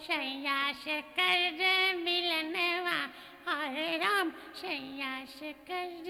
सैया से कर मिलनवा हरे राम सैया से कर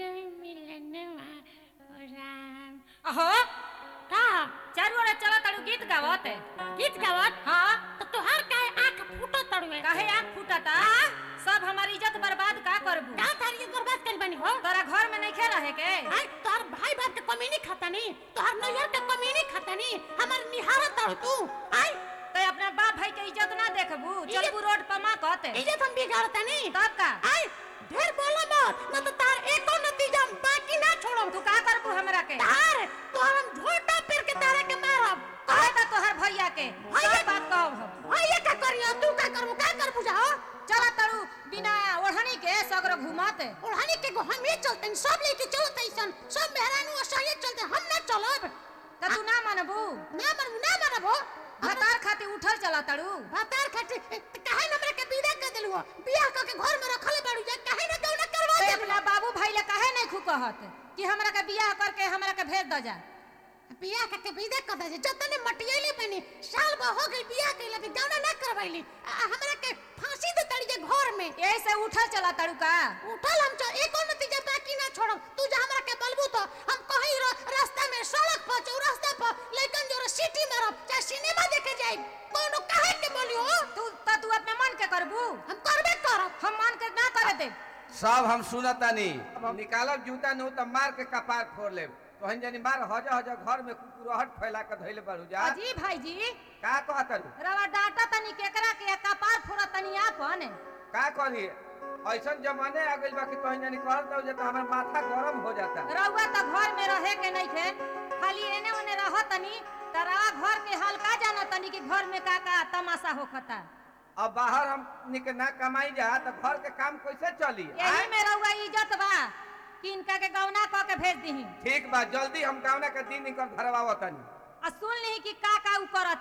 मिलनवा ओ राम अहो का चारू ओरे चला तारू गीत गावत गीत गावत हाँ तो तुहार काहे आंख फूटो तड़वे काहे आँख फूटता सब हमारी इज्जत बर्बाद का करबू का तारी बर्बाद कर बनी हो तोरा घर में नहीं रहे के हाय तोहर भाई बाप के कमी नहीं खाता नहीं तोहर नैयर के कमी नहीं खाता नहीं हमार निहारा तड़ तू आय तो अपना बाप भाई के इज्जत ना देखबू चलबू रोड पर माँ कहते इज्जत हम बिगाड़ता नहीं तब का आय ढेर बोला मत न तो तार एको नतीजा हम बाकी ना छोड़म तू का करबू हमरा के तार तोहर हम झोटा पेर के तारे के मारब कहे ता तोहर भैया के भैया- सब बात कहब हम भैया का करियो तू का करबू का करबू जा हो चला तारू बिना ओढ़नी के सगरो घुमाते ओढ़ानी के गो हम ही चलते सब लेके चलते ऐसन सब मेहरानू असहाय चलते हम ना चलब त तू ना मानबू ना मानबू ना मानबो भतार खातिर उठल चला तारू भातार खातिर काहे हमरा के विदा कर देलु हो बियाह क के घर में रखले बाड़ू जा काहे ना कौना करवा ते दे अपना बाबू भाई ले काहे नहीं खू कहत कि हमरा के बियाह करके हमरा के भेज द जा बियाह क के विदा कर दे जतने मटियले बनी साल ब हो गई बियाह कइला के कौना ना करवाइली आ, हमरा के फांसी दे तड़ी जे घर में यही से उठल चला तारू का उठल हम च एको नतीजा बाकी ना छोड़म तू जा हमरा के बलबू तो हम कहीं र, रास्ता में सड़क पर चौरास्ता पर लेकिन जो सिटी मारब चाहे सिनेमा देखे जाई कोनो काहे के बोलियो तू त तू अपने मन के करबू हम करबे करब हम मान के ना करे दे सब हम सुनतानी निकालब जूता नु त मार के कपार फोड़ लेब तोहन जनी मार हजा हजा घर में कुकुरहट फैला के धइले बारू जा अजी भाई जी का कहतरू रवा डाटा तनी केकरा के कपार फोड़ा तनी आपन का करी ऐसन जमाने आ गइल बा कि तोहन जनी कहत हो जे त हमर माथा गरम हो जाता रउआ त घर में रहे के नहीं थे खाली एने ओने रह तनी तरा घर के हाल का जाना तनी कि घर में का का तमाशा होखता अब बाहर हम निक ना कमाई जा त घर के काम कैसे चली यही आय? में रउआ इज्जत बा कि इनका के गौना क के भेज दीही ठीक बा जल्दी हम गावना के दिन निकल धरवावतनी आ सुन ली कि का का उ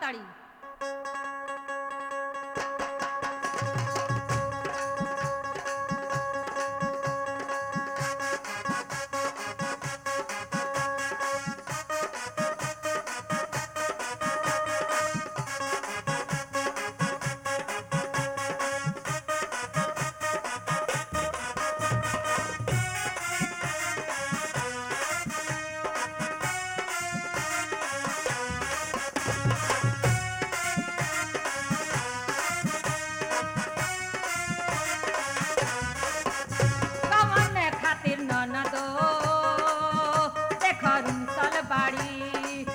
करतड़ी कवन खातिर ननदो देखरुन सल बाड़ी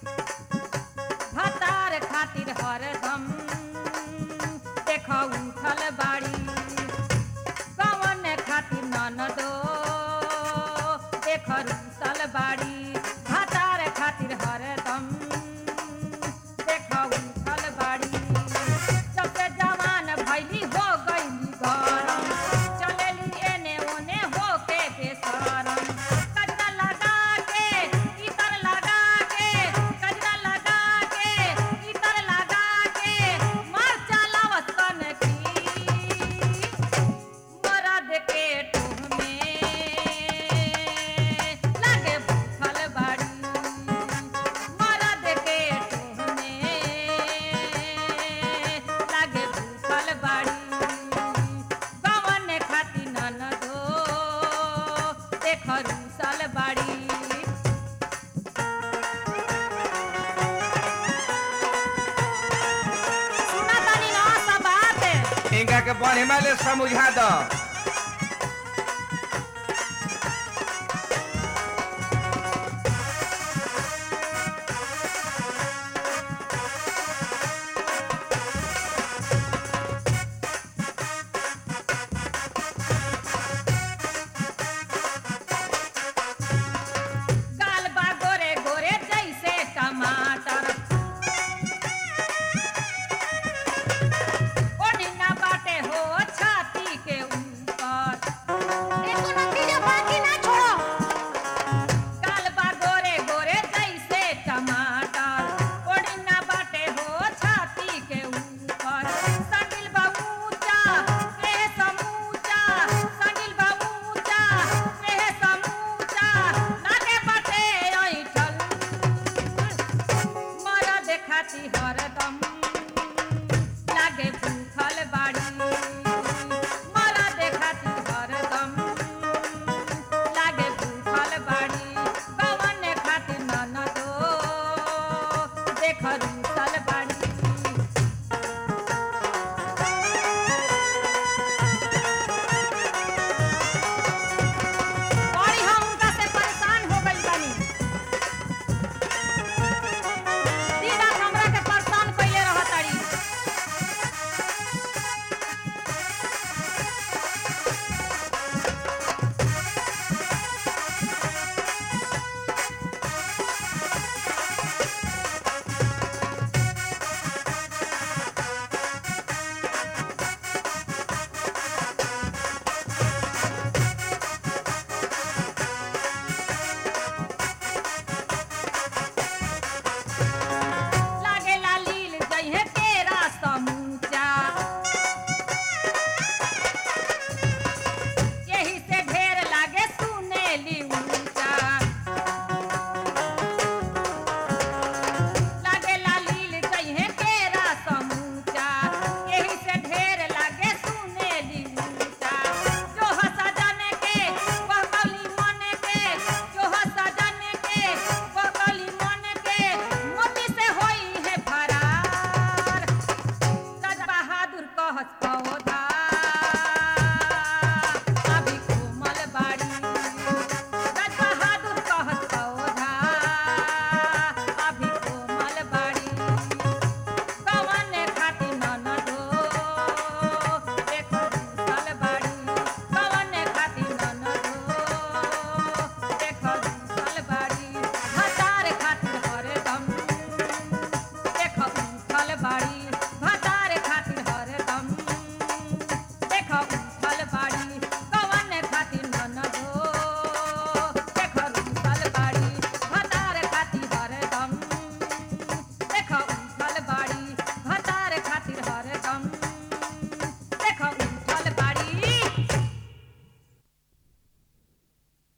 भतार खातिर हरदम देख उठल बाड़ी कवन खातिर ननदो देखरुन सल बाड़ी भतार खातिर हरदम देख उठल बाड़ी सबसे जवान भैली हो गईली गरम चलेली एने ओने हो के बेसरम कजरा लगा के इतर लगा के कजरा लगा के इतर लगा के मार चलावत कन की मरद के टोह में लागे भूखल बाड़ी मरद के टोह में लागे भूखल बाड़ी गवन खाती ननदो देख रूसल बाड़ी सुना तानी ना सब बात इनका के बढ़िया ले समझा द